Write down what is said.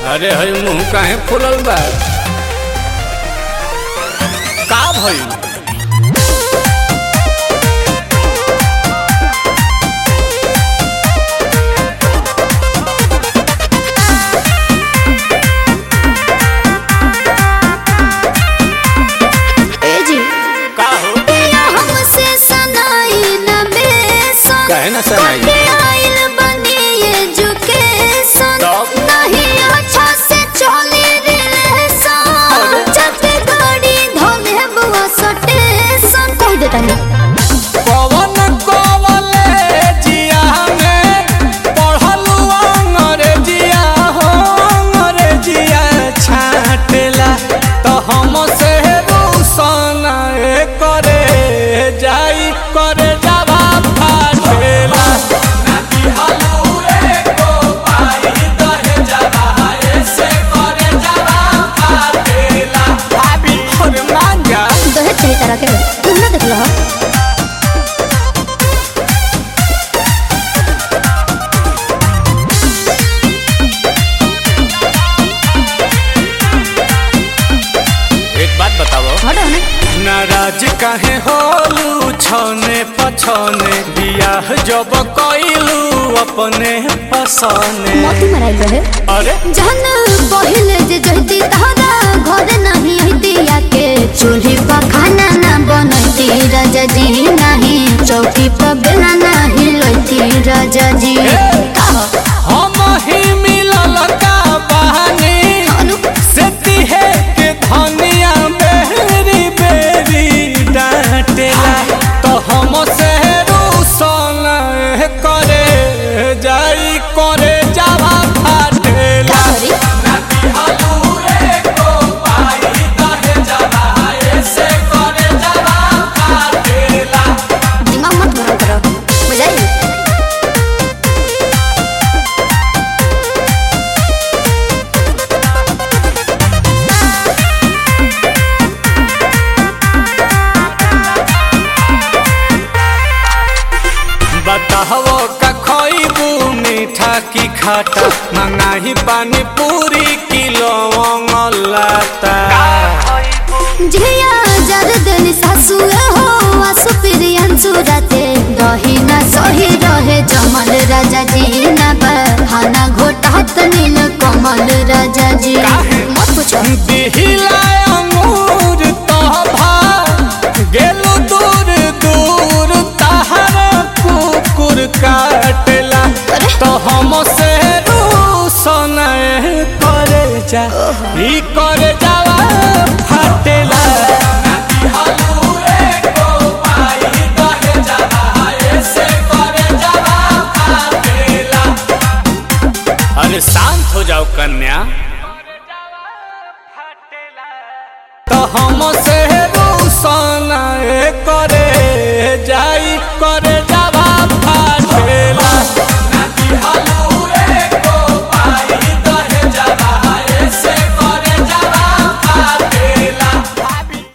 अरे हई मुंह काहे फुलल बा का भइल ए जी का हो पिया हमसे सनाई न बेसन काहे ना सनाई? कटे आइल बनी एजुकेशन तब? नहीं अच्छा से चली रिलेशन चलते गाड़ी धोले बुआ सटेशन कह देता नहीं पवन कॉलेजिया में पढ़लू अंग्रेजिया हो अंग्रेजिया छाटेला तो हम से रूसन करे जाई करे जावा फाटेला भाभी और मांगा दहेज चाहिए तरह के तुम ना देख लो एक बात बताओ हटो ना नाराज काहे होलू छने पछने बियाह जब कइलू अपने पसने मोती मराइल रहे अरे जहन पहिले जे जहती तहरा घर नहीं दिया के चूल्ही पर खाना ना बनती राजा जी नहीं चौकी पर बेला नहीं लोती राजा जी कहो, हम ही मिलल का बहानी अनु, से तिहे के धनिया बेरी बेरी डांटेला तो हम से रूसन करे जाई करे जावा फाटेला का करी? दिमाग मत गरम करो बुझाई बताहो का खइबू मीठा की खाटा मंगाही पानी पूरी किलो लाता झिया जर दिन सासुए हो आसु प्रियन सुरते दही ना सही रहे जमल राजा जी ना बहाना घोटात नील कमल राजा जी काहे? मत पूछो दिहिला अंगूर तोभा गेलु दूर दूर तहर कुकुर काटेला अरे? तो हम से रूसन करे जा ई करे जावा फाटेला अरे शांत हो जाओ कन्या